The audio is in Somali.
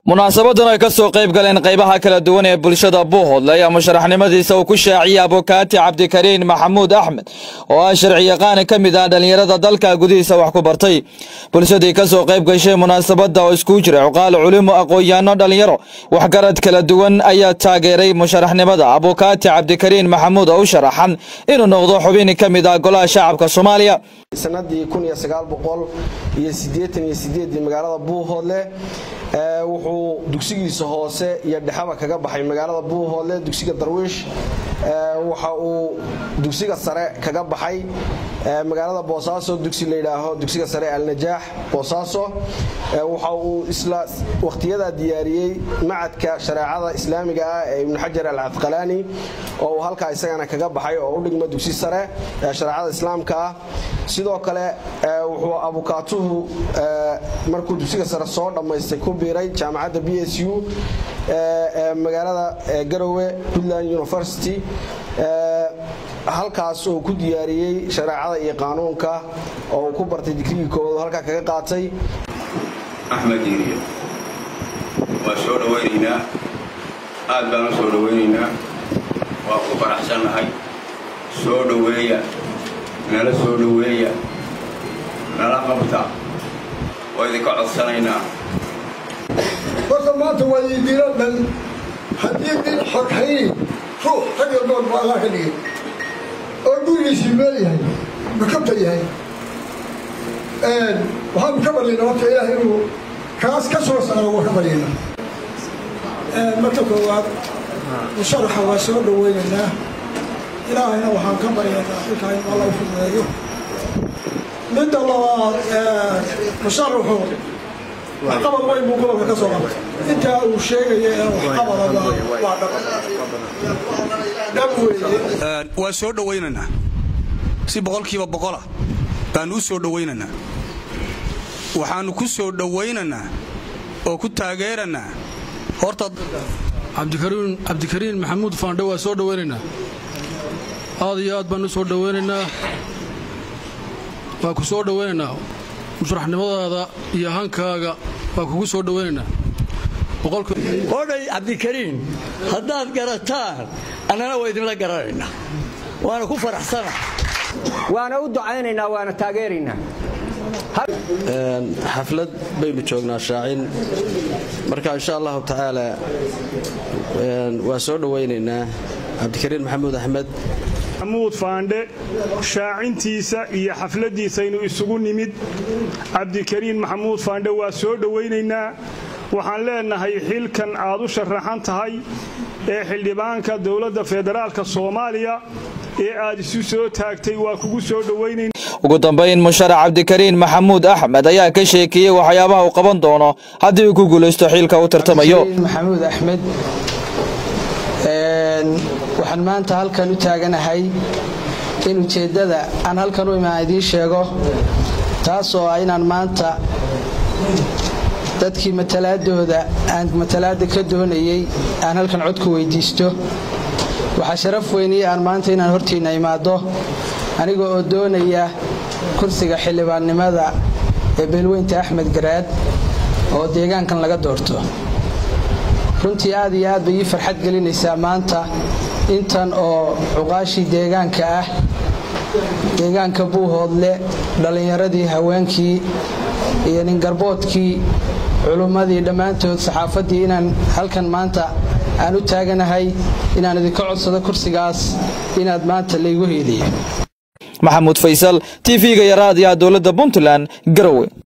munaasabadan ay ka soo qayb galeen qaybaha kala duwan ee bulshada buuhoodle ayaa musharaxnimadiisa uu ku shaaciyey abukaati cabdikariin maxamuud axmed oo ah sharciyaqaani ka mid ah dhallinyarada dalka gudihiisa wax ku bartay bulshadii ka soo qayb gashay munaasabadda oo iskuu jira cuqaal culimo aqoon-yaano dhallinyaro waxgarad kala duwan ayaa taageeray musharaxnimada abukaati cabdikariin maxamuud oo u sharaxan inuu noqdo xubin ka mid ah golaha shacabka soomaaliya sanadii kun iyo sagaal boqol iyo siddeetan iyo sideedii magaalada buuhoodle wuxuu dugsigiisa hoose iyo dhexaba kaga baxay magaalada buuhoodle dugsiga darwiish waxa uu dugsiga sare kaga baxay magaalada boosaaso dugsi layidhaaho dugsiga sare alnajaax boosaaso waxa uu isla wakhtiyadaa diyaariyey macadka shareecada islaamiga ah ee ibnu xajar alcadqalaani oo uu halkaa isagana kaga baxay oo u dhigma dugsi sare ee shareecada islaamka ah sidoo kale wuxuu abukaatuhu markuu dugsiga sare soo dhammaystay ku biiray jaamacadda b s u ee magaalada garowe puntland university halkaas oo ku diyaariyey shareecada iyo qaanuunka oo uu ku bartay digrigii koowaad halkaa kaga qaatay axmed diiriye waa soo dhowaynaynaa aad baan u soo dhowaynaynaa waa ku faraxsannahay soo dhoweeya nala soo dhoweeya nala qabta waa idinka codsanaynaa horta maanta waa idinla dhan haddii nin xoghayn ruux rag iyo nool baa allah ka dhigay oo gurigiisii meel yahay makabta yahay waxaanu ka baryaynaa horta ilaahay inuu kaas ka soo saaro waa ka baryaynaa marka koowaad musharaxa waa soo dhoweynaynaa ilaahayna waxaan ka baryaynaa xilkaa in alla u fududeeyo midda labaad musharaxu waxqabad weyn buu gobolka ka soo qabtay intaa uu sheegaya ee waxqabadaba waa dhab dhab weeye waa soo dhowaynaynaa si boqolkiiba boqola baannu u soo dhowaynaynaa waxaannu ku soo dhowaynaynaa oo ku taageeranaa horta cabdikariin maxamuud faandhe waa soo dhowaynaynaa aad iyo aad baannu soo dhowaynaynaa waa ku soo dhowaynaynaa musharaxnimadaada iyo hankaaga waa kugu soo dhowaynaynaa odhay cabdikariin haddaad garataan annana waa idinla garanaynaa waana ku faraxsana waana u ducaynaynaa waana taageeraynaa xaflad baynu joognaa shaacin marka insha allahu tacaala waa soo dhowaynaynaa cabdikariin maxamuud axmed maxamuud faandhe shaacintiisa iyo xafladdiisaynu isugu nimid cabdikariin maxamuud faandhe waa soo dhowaynaynaa waxaan leenahay xilkan aad u sharaxan tahay ee xildhibaanka dowladda federaalka soomaaliya ee aad isu soo taagtay waa kugu soo dhowaynayna ugu dambayn musharax cabdikariin maxamuud axmed ayaa ka sheekeeyey waxyaabaha uu qaban doono haddii uu ku guulaysto xilka u tartamayo maxamuud axmed waxaan maanta halkan u taaganahay in ujeeddada aan halkan u imaan idiin sheego taasoo ah inaan maanta dadkii matalaadooda aan matalaadda ka doonayey aan halkan cod ku weydiisto waxaa sharaf weynii aan maanta inaan hortiinna imaaddo aniga oo doonaya kursiga xildhibaannimada ee beelweynta axmed garaad oo deegaankan laga doorto runtii aad iyo aad bay ii farxad gelinaysaa maanta intan oo cuqaashii deegaanka ah deegaanka buuhoodle dhallinyaradii haweenkii iyo ningarboodkii culummadii dhammaantood saxaafaddii inaan halkan maanta aan u taaganahay inaan idinka codsado kursigaas inaad maanta laygu heeliyo maxamuud faysal t v-ga iyo raadiyaha dowladda puntland garowe